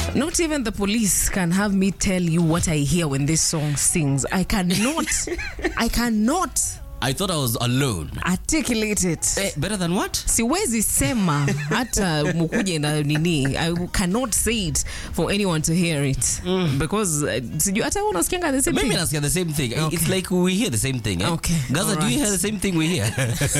Not even the police can have me tell you what I hear when this song sings. I cannot, I cannot I thought I was alone. articulate it. Eh, better than what? siwezi sema hata mukuje na nini i cannot say it for anyone to hear it because uh, sijui hata wewe unasikianga the same Maybe thing nasikia the same thing. Okay. It's like we hear the same thing. Eh? Okay, Gaza, do you alright. hear the same thing we hear?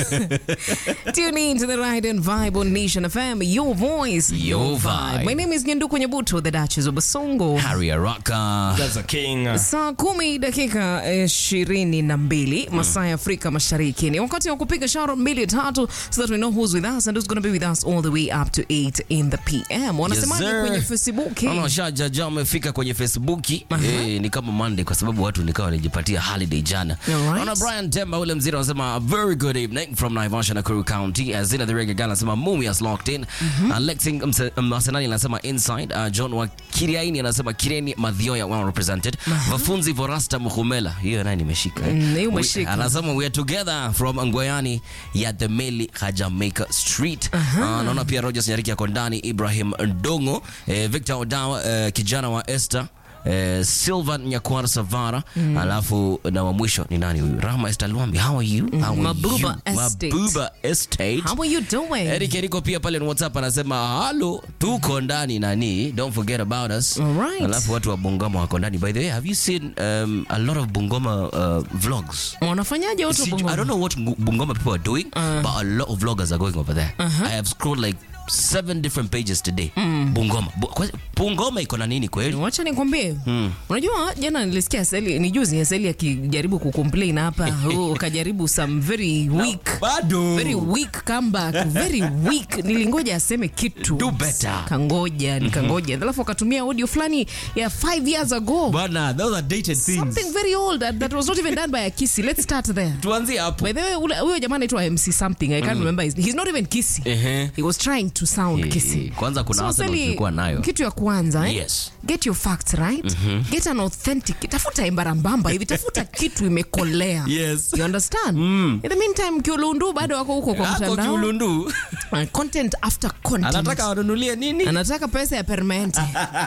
Tune in to the Ride and Vibe on Nation FM, your voice, Your vibe. My name is Nyenduko Nyabuto, the Duchess of Basongo. Harry Araka. Gaza King. Saa kumi dakika ishirini na mbili masaa ya Afrika Mashariki ni wakati wa kupiga sharo mbili tatu so that we know who's with us and who's going to be with us all the way up to 8 in the PM. Wanasemaje sir. kwenye Facebook? Naona washajaja wamefika kwenye Facebook. Eh, ni kama Monday kwa sababu watu nikawa wanajipatia holiday jana. Alright. Naona Brian Temba ule mzee anasema a very good evening from Naivasha Nakuru County. Azina the Reggae Gal anasema Mumias locked in. Uh, Lexing Mse- Masenani anasema inside. Uh, John wa Kiriaini anasema Kireni Madhioya well represented. Vafunzi Vorasta Muhumela. Hiyo naye nimeshika. eh. Mm, hiyo We- umeshika. Anasema we are together from Ngoyani ya the Meli Jamaica Street. Uh, naona pia Rogers Nyariki ako ndani, Ibrahim Ndongo, eh, Victor Odawa, eh, kijana wa Esther Eh, Silvan Nyakwar Savara alafu na wa mwisho ni nani huyu Rahma Esther Luambi how are you how are Mabuba you? Estate. Mabuba Estate How are you doing? Eric Eriko pia pale ni WhatsApp anasema halo tuko ndani nani don't forget about us Alright. alafu watu wa Bungoma wako ndani by the way have you seen um, a lot of Bungoma uh, vlogs Wanafanyaje watu wa See, Bungoma? I don't know what Ngu- Bungoma people are doing, but a lot of vloggers are going over there. I have scrolled like seven different pages today. Bungoma. Bu- kwa- Bungoma iko na nini kweli? Wacha nikwambie, unajua jana nilisikia Seli, ni juzi Seli akijaribu kucomplain hapa, oh, kajaribu some very weak Bado. very weak comeback, very weak. Nilingoja aseme kitu, Do better. kangoja nikangoja, alafu akatumia audio fulani ya five years ago, Bana, those are dated things. something very old that, that was not even done by a Kisi. Let's start there. Tuanzie hapo. By the way, ule- huyo jamaa anaitwa MC something. I can't remember. His, he's not even Kisi. Ehe. He was trying to sound Eh, Kisi. kwanza kuna So, Arsenal Sally, tulikuwa nayo. Kitu ya kwanza eh? Yes. Get your facts right. Get an authentic. Tafuta embarambamba hivi, tafuta kitu imekolea. Yes. You understand? In the meantime, Kiulundu bado wako huko kwa Ako mtandao. kiulundu. Uh, content after content. Anataka wanunulie nini? Anataka pesa ya permanente.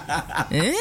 eh.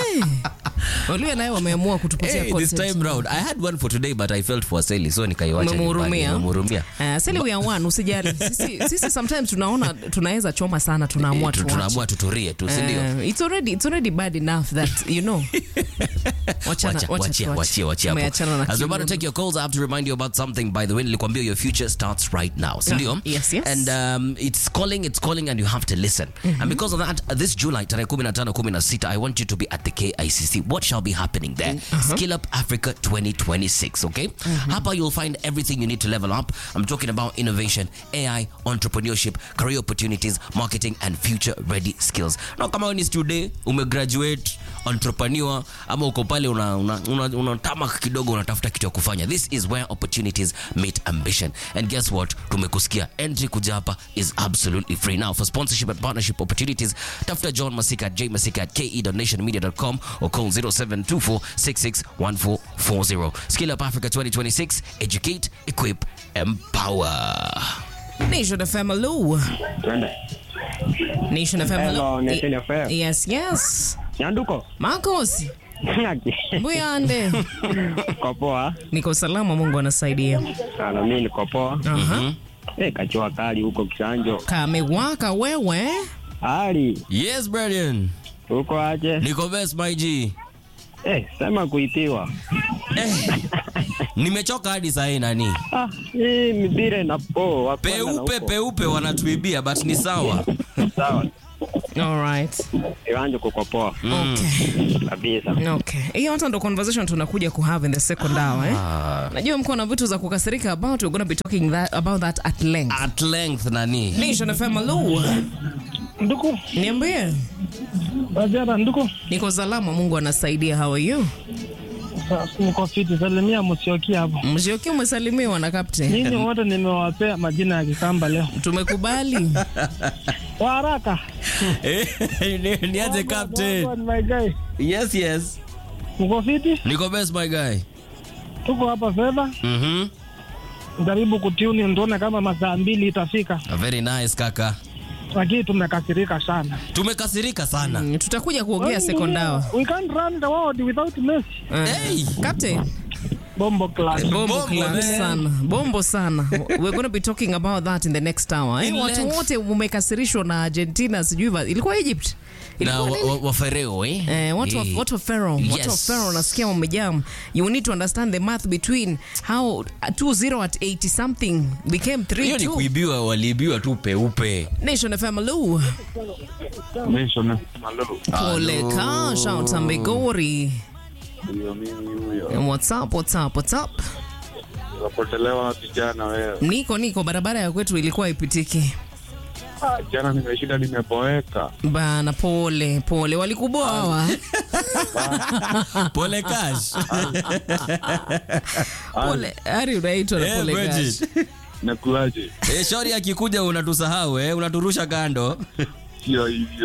Walio naye wameamua kutupatia Hey, this content. time round I had one for today but I felt for Sally so nikaiwacha nyumbani. Umemhurumia. Nimemhurumia. Uh, Sally we are one, usijali. Sisi, sisi sometimes tunaona tunaweza choma sana tunaamua Eh, tu- tuache. Tunaamua tuturie tu, si ndio? Uh, it's already it's already bad enough that you know. Wachana, Wacha- wacha wachia, tuache. wachia, wachia hapo. Tumeachana na As we're about to kiuno. take your calls, I have to remind you about something. By the way, nilikwambia your future starts right now. si ndio? yes, yes. And um, it's calling, it's calling, and you have to listen. And because of that, uh, this July, tarehe 15, 16, I want you to be at the KICC. What shall be happening there? Skill Up Africa 2026, okay? Hapa you'll find everything you need to level up. I'm talking about innovation, AI, entrepreneurship, career opportunities, marketing, and future-ready skills. Now, kama wewe ni student, umegraduate, entrepreneur, ama uko pale una, una, una, una tamak kidogo unatafuta kitu ya kufanya. This is where opportunities meet ambition. And guess what? Tumekusikia. Entry kuja hapa is absolutely free. Now, for sponsorship and partnership opportunities, tafuta John Masika at jmasika at ke.nationmedia.com or call 0724661440. Skill Up Africa 2026. Educate, equip, empower. Nation FM hello. Twende. Nation FM hello. Hello, Nation FM. Yes, yes. Nyanduko. Marcos, Mbuyande. Uko poa? Niko salama, Mungu anasaidia. Sana mimi niko poa. Aha. Eh, kachua kali huko Kisanjo. Kamewaka wewe. Hali Yes, Brian. uko aje? Niko best, my G. Eh, sema kuitiwa. Eh, nimechoka hadi saa hii nani Ah, hii mipira inapo. wa kwanza na peupe huko. peupe wanatuibia but ni sawa Sawa. All right. Kiwanja kuko poa Okay. kabisa. Okay. Hiyo hata ndo conversation tunakuja ku have in the second hour eh. Najua mko na vitu za kukasirika about we're going to be talking that, about that at length. at length nani Nation FM hello. Nduku, Niambie. Wajara, nduku, Niko salama, Mungu anasaidia. How are you? Sa- niko fiti, salimia Musyoki hapo. Mshioki umesalimiwa na captain. Nyinyi wote nimewapea majina ya Kikamba leo Tumekubali. kwa haraka. Ni- niaje captain Wagwan, my guy, yes yes mko fiti? niko best my guy Tuko hapa fedha, mhm jaribu kutiuni, ndone kama masaa mbili itafika. very nice kaka lakini tumekasirika sana. tumekasirika sana Mm, tutakuja kuongea second hour. We can't run the world without Messi. Eh, Hey. Captain. Bombo class. Bombo Bombo, club man. sana. Bombo sana. We're going to be talking about that in the next hour. Eh, In watu length. wote umekasirishwa na Argentina sijui va- ilikuwa Egypt. na Ilikuwa wa- nini? wa- wafereo eh? Eh, watu wa, Eh. watu wa Pharaoh, watu wa Yes. Pharaoh nasikia wamejam. You need to understand the math between how uh, 2-0 at 80 something became hiyo ni 3-2. kuibiwa waliibiwa tu peupe Nation FM Lu. Nation Malo. Pole ka, shout out Migori. Ndio mimi huyo. And What's up, what's up, what's up? Unapotelewa na vijana wewe. Niko niko barabara ya kwetu ilikuwa ipitiki. Ah, Jana nimeshinda nimepoeka. Bana pole, pole. Walikuboa hawa. pole cash Pole. Ari unaitwa na Eh, pole Bridget. gash. Nakuaje? Eh, shori akikuja unatusahau eh, unaturusha kando Sio hivyo.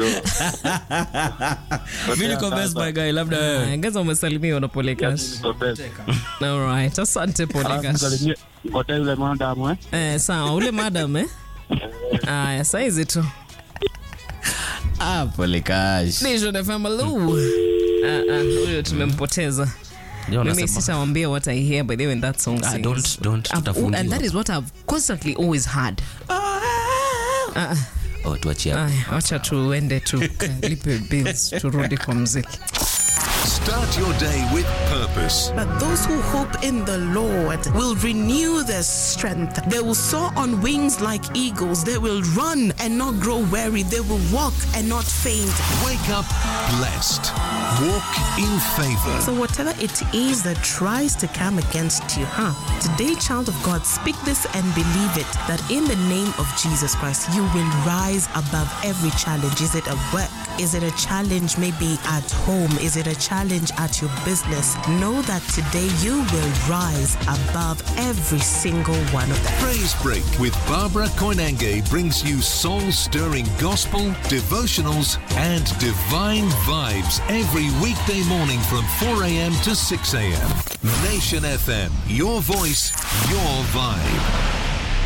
mi niko best my guy labda wewe Ah, Ngaza umesalimiwa na pole gash. Niko best. Alright, asante pole Alafu gash. msalimie ngotea yule madam eh. Eh, sawa, ule madam eh? Aya, saizi tu. ah, pole cash Nation FM Lu. Ah, ah, huyo tumempoteza. Ndio Mimi nasema. sitawambia what I hear by the way when that song Ah, sings. don't- don't, I've- tutafungiwa. and that is what I've constantly always had. oh, tuachie hapo. Aya, wacha tuende tukalipe bills turudi kwa mziki. Start your day with purpose. But those who hope in the Lord will renew their strength. They will soar on wings like eagles. They will run and not grow weary. They will walk and not faint. Wake up blessed. Walk in favor. So, whatever it is that tries to come against you, huh? Today, child of God, speak this and believe it that in the name of Jesus Christ, you will rise above every challenge. Is it at work? Is it a challenge maybe at home? Is it a challenge at your business? Know that today you will rise above every single one of them. Praise Break with Barbara Koinange brings you soul stirring gospel, devotionals, and divine vibes every weekday morning from 4 a.m. to 6 a.m. Nation FM, your voice, your vibe.